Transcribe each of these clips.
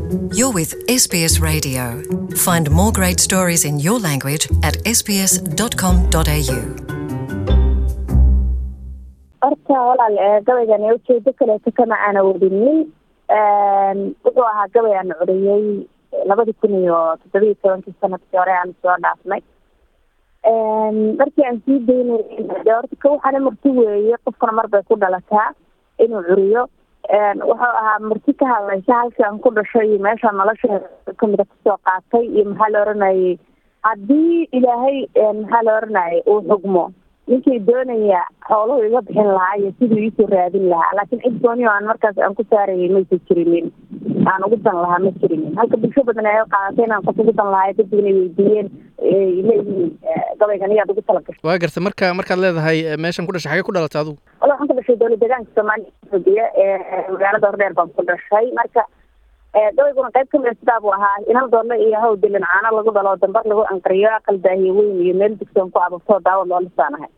You're with SBS Radio. Find more great stories in your language at sbs.com.au. horta walaal ee gabaygan ee ujeedo kaleeto kama aana wadinin wuxuu ahaa gabay aan curiyey labadi kun iyo toddobiyi tobankii sanadkii hore aan soo dhaafnay markii aan sii daynay de horta ka waxaana marti weeye qofkana mar bay ku dhalataa inuu curiyo wuxuu ahaa marti ka hadlaysa halkii aan ku dhashay iyo meesha nolosha kamida kusoo qaatay iyo maxaa la oranayay haddii ilaahay maxaa la oranayay uu xugmo ninkii doonaya xooluhu iga bixin lahaa iyo siduu iisoo raadin lahaa laakiin cid gooni oo aan markaas aan ku saarayay maysa jirinin aan ugu dan lahaa ma jirinin halka bulsho badan ay qaadatay inaan qof ugu dan lahaa dadigna weydiiyeen leeyihiin gabaygan iyaad ugu tala gashay waa garta marka markaad leedahay eh, meeshan ku dhashay xagee ku dhalatay adigu wala waxaan ku dhashay dowlad deegaanka soomaaliya etoobiya ee magaalada hordheer baan ku dhashay marka gabayguna qayb kamida sidaa buu ahaa inal doole iyo haw dilin caano lagu dhalo dambar lagu anqariyo aqal daahiye weyn iyo meel dugsoon ku ababtoo daawad loo lisaanahay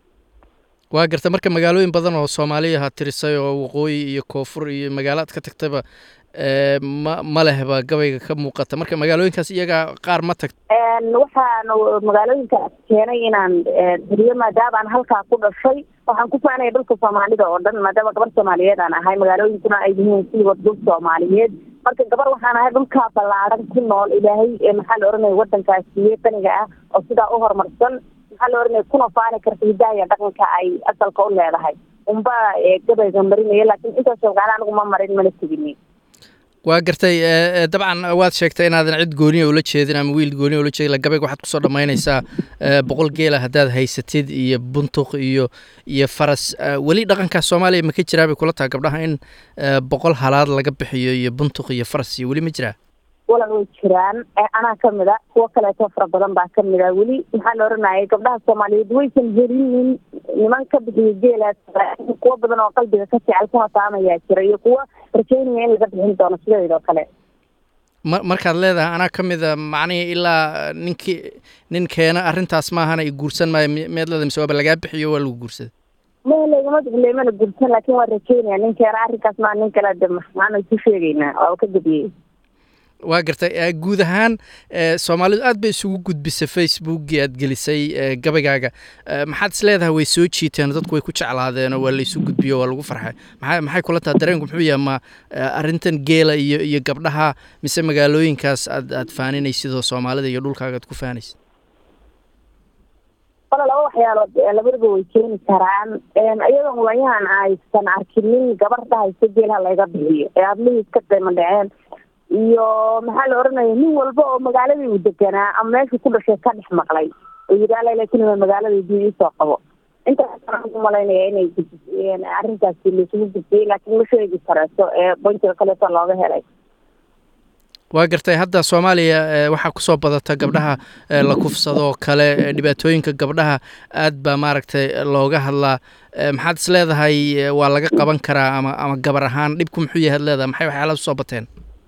waa garta marka magaalooyin badan oo soomaaliya ha tirisay oo waqooyi iyo koonfur iyo magaalaad ka tagtaba eh, ma ma lehba gabayga ka muuqata marka magaalooyinkaas iyaga qaar ma tagt waxaan magaalooyinkaas keenay inaan tiriyo maadaama aan halkaa ku dhashay waxaan ku faanaya dhulka soomaalida oo dhan maadaama gabar soomaaliyeed aan ahay magaalooyinkuna ay yihiin siiba dhul soomaaliyeed marka gabar waxaan ahay dhulkaa ballaaran ku nool ilaahay maxaa la oranaya wadankaas siiye qaniga ah oo sidaa u horumarsan maxaa la oranaya kuna faani karta hidaha iyo dhaqanka ay asalka u leedahay unba gabayga marinaya laakiin intaas ogaana anigu ma marin mana teginin waa gartay eh, eh, dabcan waad sheegtay inaadan cid gooniya ula jeedin ama wiil gooniya ula jeedin la gabayga waxaad kusoo dhammaynaysaa eh, boqol geela haddaad haysatid iyo buntuq iyo iyo faras eh, weli dhaqankaas soomaaliya ma ka jiraa bay kula tahay gabdhaha in eh, boqol halaad laga bixiyo iyo buntuq iyo faras iyo weli ma jiraa walal way jiraan anaa kamid a kuwo kaleeto fara badan baa kamid a weli maxaa la oranayay gabdhaha soomaaliyeed waysan helinin niman ka bixiyo geelaas kuwo badan oo qalbiga ka jecel kuna taamayaa jira iyo kuwo rajaynaya in laga bixin doono sidadeed oo kale ma markaad leedahay anaa ka mid a macnihii ilaa ninkii nin keena arrintaas maahana i guursan maayo mi- miyaad leedahay mise waaba lagaa bixiyo waa lagu guursaday ma lagama bixile mana gursan laakiin waa rajaynaya ninkeena arrinkaas maa nin kale de maxaanu isu sheegaynaa waaba ka gebiyey waa gartay eh, guud ahaan eh, soomaalidu aad bay isugu gudbisay facebookii aad gelisay eh, gabaygaaga Eh, maxaad is leedahay way soo jiiteen dadku way ku jeclaadeen oo waa la isu gudbiyo waa lagu farxay maxay maxay kula tahay dareenku muxuu yahay ma eh, arrintan geela iyo iyo gabdhaha mise magaalooyinkaas aad aad faaninaysid oo soomaalida iyo dhulkaaga aad ku faanaysid wala laba waxyaalood ee labadaba way keeni karaan iyadoon waayahan aysan arkinin gabar dhahaysa geelha laga bixiyo ee ablihii iska qiimo dhaceen iyo maxaa la oranaya nin walba oo magaaladii uu deganaa ama meeshuu ku dhashay ka dhex maqlay oo yidhi alla laakin magaaladii dii iisoo qabo intaasaan u malaynaya inay gud- arrintaasi laisugu gudbiyey laakiin ma sheegi kareeto ee bankiga kaleeto looga helay waa gartay hadda soomaaliya eh, waxaa kusoo badata gabdhaha eh, la kufsadoo kale eh, dhibaatooyinka gabdhaha aad baa maaragtay looga hadlaa Eh, maxaad is leedahay eh, waa laga qaban karaa ama ama gabar ahaan dhibku muxuu yahay ad leedahay maxay waxyaalaha usoo bateen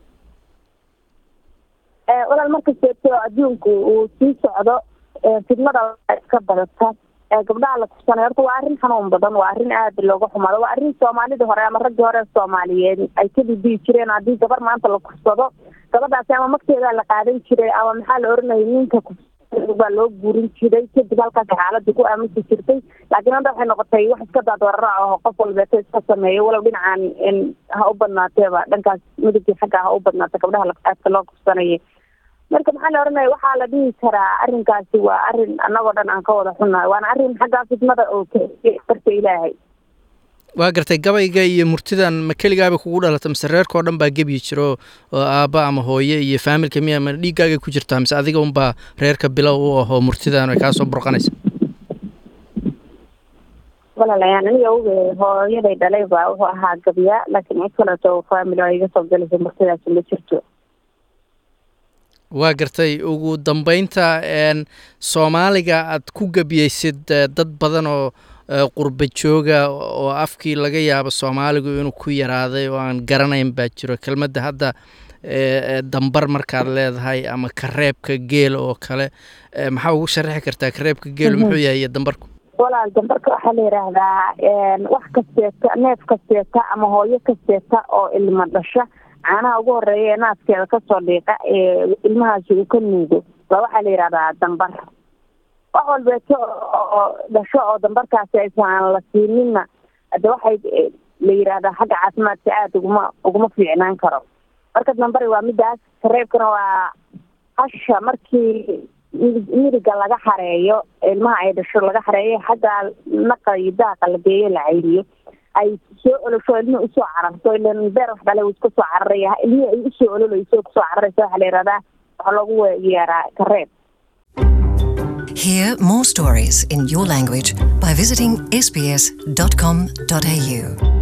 walaal markasteeto adduunku uu sii socdo fidmada iska badata gabdhaha la kufsanay horta waa arrin xanuun badan waa arrin aada looga xumaado waa arrin soomaalida hore ama raggii hore soomaaliyeed ay ka dhidiyi jireen haddii gabar maanta la kufsado gabadhaasi ama magteedaa la qaadan jiray ama maxaa la oranayay ninka kufsada baa loo guurin jiray kadib halkaas xaaladii ku aamusi jirtay laakiin hadda waxay noqotay wax iska daadwararac oo qof walbeeto iska sameeyo walow dhinacan in ha u badnaateeba dhankaas midabkii xagga ha u badnaata gabdhaha aadka loo kufsanaya marka maxaa la oranaya waxaa la dhihi karaa arrinkaasi waa arrin annagoo dhan aan ka wada xunnahay waana arrin xaggaa fidmada oo darta ilaahay waa gartay gabayga iyo murtidan ma keligaaba kugu dhalata mise reerkao dhan baa gebyi jiro oo aabba ama hooye iyo faamilka miya ma dhiiggaagay ku jirtaa mise adiga unbaa reerka bilow u ahoo murtidan ay kaasoo burqanaysa walaalayaal aniga oge hooyaday dhalay baa wuxuu ahaa gabya laakiin cid kaleeto faamily oo iga soo galaysa murtidaasi ma jirto waa gartay ugu dambeynta n soomaaliga aad ku gebiyeysid eh, dad badan oo eh, qurba jooga oo afkii laga yaabo soomaaligu inuu ku yaraaday oo aan garanayn baa jiro kelmadda hadda eh, eh, dambar markaad leedahay ama kareebka geela oo kale eh, maxaa ugu sharaxi kartaa kareebka geelu muxuu yahay iyo dambarku walaal dambarka waxaa la yidhaahdaa wax kasteeta neef kasteeta ama hooyo kasteeta oo ilmo dhasha caanaha ugu horeeya ee naaskeeda kasoo dhiiqa ee ilmahaasi uu ka nuugo waa waxaa la yidhahdaa dambar wax walbeeto oo dhasho oo dambarkaasi aysan aan la siininna hade waxay la yidhaahdaa xagga caafimaadka aada uguma uguma fiicnaan karo marka dambari waa midaas kareebkana waa hasha markii miriga laga xareeyo ilmaha ay dhasho laga xareeyo xagga naqa iyo daaqa la geeyo la cayriyo ay soo olosho ilmihii usoo cararto ilan beer wax dhale iska soo cararaya ilmihii ay usoo ololeyso kusoo cararaysa waxaa la yihahdaa waxaa loogu yeeraa kareeb Hear more stories in your language by visiting sbs.com.au.